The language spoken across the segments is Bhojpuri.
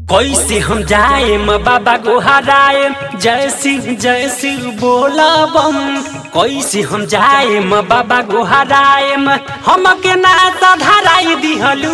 कैसे हम जाए बाबा गोहराए जय शिव जय शिव बोला बम कैसे हम जाए बाबा गोहराए हमके नाता धराई दिहलू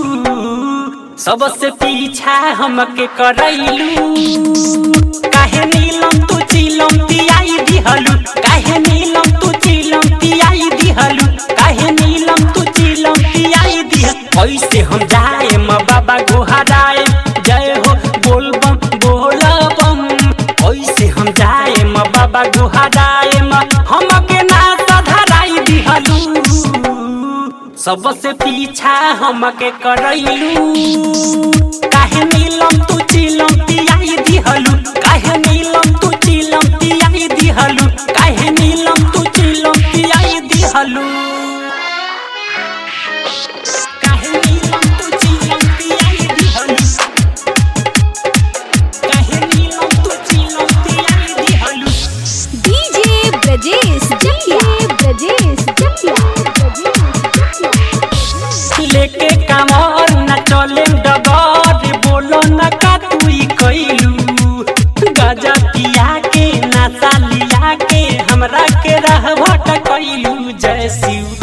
सबसे पीछा हमके करैलू काहे नीलम तू चिलम पियाई दिहलू काहे नीलम तू चिलम पियाई दिहलू काहे नीलम तू चिलम पियाई दिह कैसे हम जाए बाबा गोहराए जय हो बोल बम बोला बम कैसे हम जाए बाबा गोहराए हमके नाता धराई दिहलू सबसे पीछा हमके करैलू काहे नीलम तू चिलम पियाई दिहलू काहे नीलम तू चिलम पियाई दिहलू काहे नीलम तू चिलम पियाई दिहलू काहे नीलम तू चिलम पियाई दिहलू काहे नीलम तू चिलम पियाई दिहलू डीजे ब्रजेश जकिया ब्रजेश जकिया लेके कामर न चले डगर बोलो न का तुई कैलू गजा पिया के नशा लिया के हमरा के रह भटकैलू जय शिव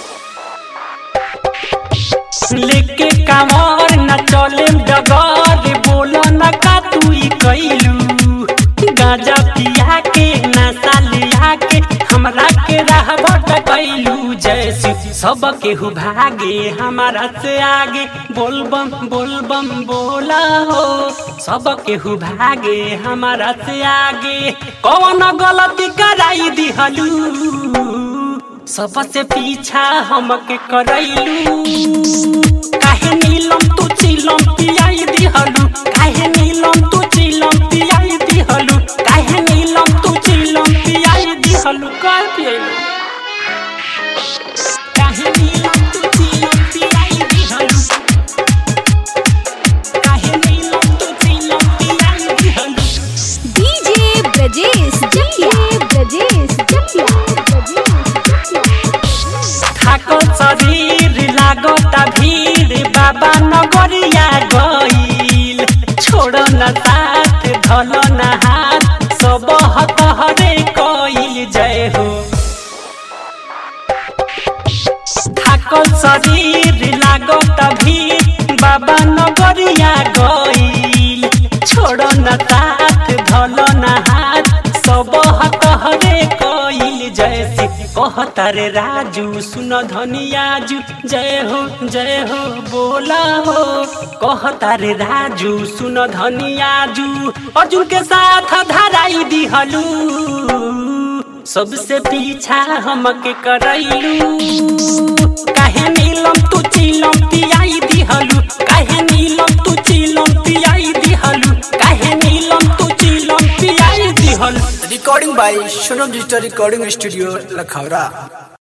लेके कामर न चले डगर बोलो न का तुई कैलू गाजा पिया के नशा लिया के हमरा के राह भटकैलू जय शिव सब केहू भागे हमारा से आगे बोलबम बोलबम बोला हो सब केहू भागे हमारा से आगे कौन गलती कराई दिहलू सबसे पीछा हमके करैलू काहे नीलम तू चिलम पियाई दिहलू काहे नीलम तू चिलम पियाई दिहलू काहे नीलम तू चिलम पियाई दिहलू काहे पियलू काहे नीलम तू चिलम पियाई दिहलू काहे नीलम तू चिलम पियाई दिहलू डीजे ब्रजेश जकिया ब्रजेश जकिया थाकल शरीर लागता भीड़ बाबा नगरिया गईल छोड़ न साथ धल न हाथ सब हतहरे कईल जय हो थाकल शरीर लागता भीड़ बाबा नगरिया गईल छोड़ न साथ धल न हाथ सब हतहरे कईल जय शिव कहता रे राजू सुन धनियाजू जय हो जय हो बोला हो कहता रे राजू सुन धनियाजू अर्जुन के साथ धराई दिहलू सबसे पीछा हमके करैलू काहे नीलम तू चिलम पियाई दिहलू काहे नीलम तू चिलम पियाई दिहलू काहे नीलम तू चिलम पियाई दिहलू recording by Shunam Digital Recording Studio, Lakhara.